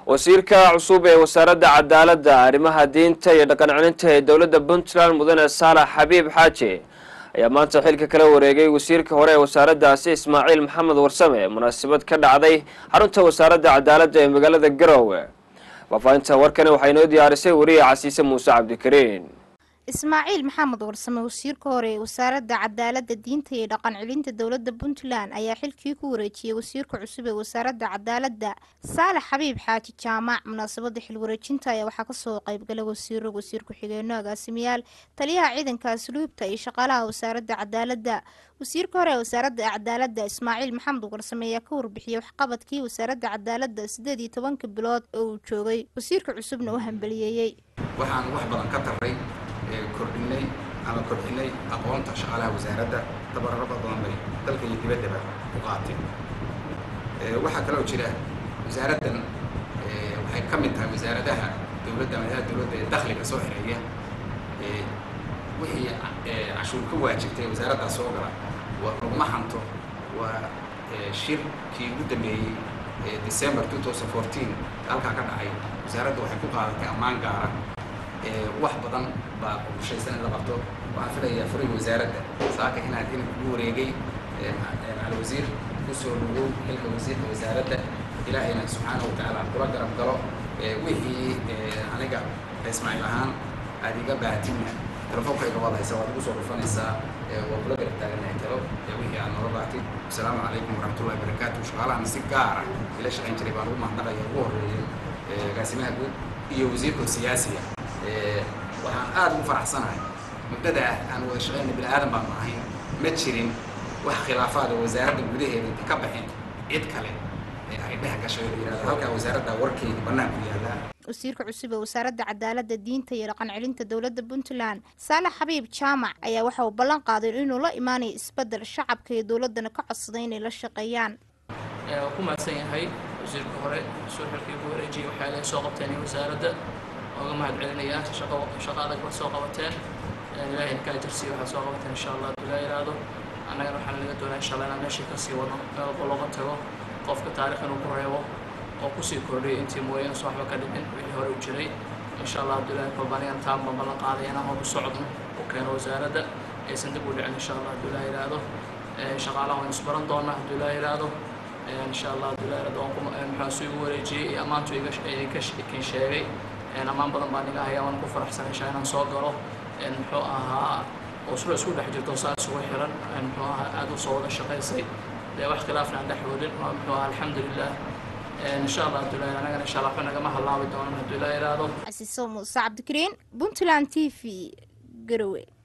wasiirka cusub ee wasaaradda cadaaladda arrimaha diinta iyo dhaqan celinta ee dowladda puntland mudane saalax xabiib xaaji ayaa maanta xilka kala wareegay wasiirka hore ee wasaaraddaasi ismaaciil maxamed warsame munaasabad ka dhacday xarunta wasaaradda cadaaladda ee magaalada garowe faahfaahinta warkani waxaa inoo diyaarisay wariye casiise muuse cabdikariin ismaaciil maxamed warsame wasiirka hore ee wasaaradda cadaaladda diinta iyo dhaqan celinta dowladda puntland ayaa xilkii ku wareejiyey wasiirka cusub ee wasaaradda cadaaladda saalax xabiib xaaji jaamac munaasabada xilwareejinta ayaa waxaa kasoo qeybgalay wasiiro wasiir ku-xigeenno agaasimayaal taliyaha ciidanka asluubta iyo shaqaalaha wasaaradda cadaaladda wasiirka hore ee wasaaradda cadaaladda ismaaciil maxamed warsame ayaa ka warbixiyey waxqabadkii wasaaradda cadaaladda sideed iyo tobanka bilood oo uu joogay wasiirka cusubna u hambaliyeeyey waxaan wax badan ka tarray kordhinay ama kordhinay aqoonta shaqaalaha wasaaradda tabararo badan bay dalka iyo dibaddaba u qaateen waxaa kaloo jira wasaaraddan waxay ka mid tahay wasaaradaha dowladda madaxda dowladda ee dakhliga soo xereeya wixii cashuur ka waajibtay wasaaraddaa soo gala waa laguma hanto waa shirkii ugu dambeeyey december 2014 halkaa ka dhacay wasaaradda waxay ku qaadatay ammaan gaara wax badan baa qorshaysan in la qabto waxaan filayaa furiga wasaaradda saaka inaad in ugu wareegay alwasiir kusoo dhawow xilka wasiirka wasaaradda ilaahayna subxaana wa tacaala aan kula garab galo wixii aniga ismaaciil ahaan aad iga baahatinna telefonkayga waad haysa waad igu soo dhufanaysaa waa kula garab taaganahay talo wixii aad noola baatid asalaamu calaykum waraxmatullahi wabarakaatu shaqaalahan si gaara ila shaqayn jiray baan ugu mahadnaqaya ugu horreeyay agaasimaha guud iyo wasiirka siyaasiga waxaan aada ugu faraxsanahay muddada aan wada shaqayna bini aadan baanu ahayn ma jirin wax khilaafaada wasaaradda gudaheeda inta ka baxeen cid kale ee ay dhex gashay oo yidhahda halkaa wasaaradda warkeeda bannaanku yaallaa wasiirka cusub ee wasaaradda cadaaladda diinta iyo dhaqan celinta dowladda puntland saalax xabiib jaamac ayaa waxa uu ballan qaaday inuu la imaanayo isbeddel shacabka iyo dowladdana ka codsaday inay la shaqeeyaan waa ku mahadsan yahay wasiirka hore soo xilkii ku wareejiyay waxaa laga soo qabteen wasaaradda oga mahad celinaya shaqo shaqo adag ba soo qabateen ilaahay inkaa jirsiya waxaad soo qabateen insha allah hadduu ilaa yidhaahdo annagana waxaan laga doonaa insha allah inaan meeshii kasii wadno meel walba looga tago qofka taarikh inuu ku reebo oo kusii kordhiyay intii mooyaane soo waxba ka dhicin wixii hore u jiray insha allah hadduu ilaahay kolba anigan taan baan ballan qaaday inaan hor u socodno u keeno wasaaradda aysan dib u dhicin insha allah hadduu ilaa yidhaahdo shaqaalaha waan isbaran doonaa hadduu ilaa yidhaahdo insha allah hadduu ilaa yidhaahdo maxaa suu igu wareejiyey iyo ammaantu idinka kin sheegay ammaan badan baan iga hayaa waan ku faraxsanay shaa inaan soo galo muxuu ahaa uslo isku dhex jirto saa isugu xiran muxuu ahaa aada u soo wada shaqaysay dee wax khilaafna aan dhex wadin muxuu ahaa alxamdulilah insha allah hadduu ilaa anagana insha allah waxba nagama halaabi doonan hadduu ilaa yidhaahdo casiiso muuse cabdikariin puntland t v garowe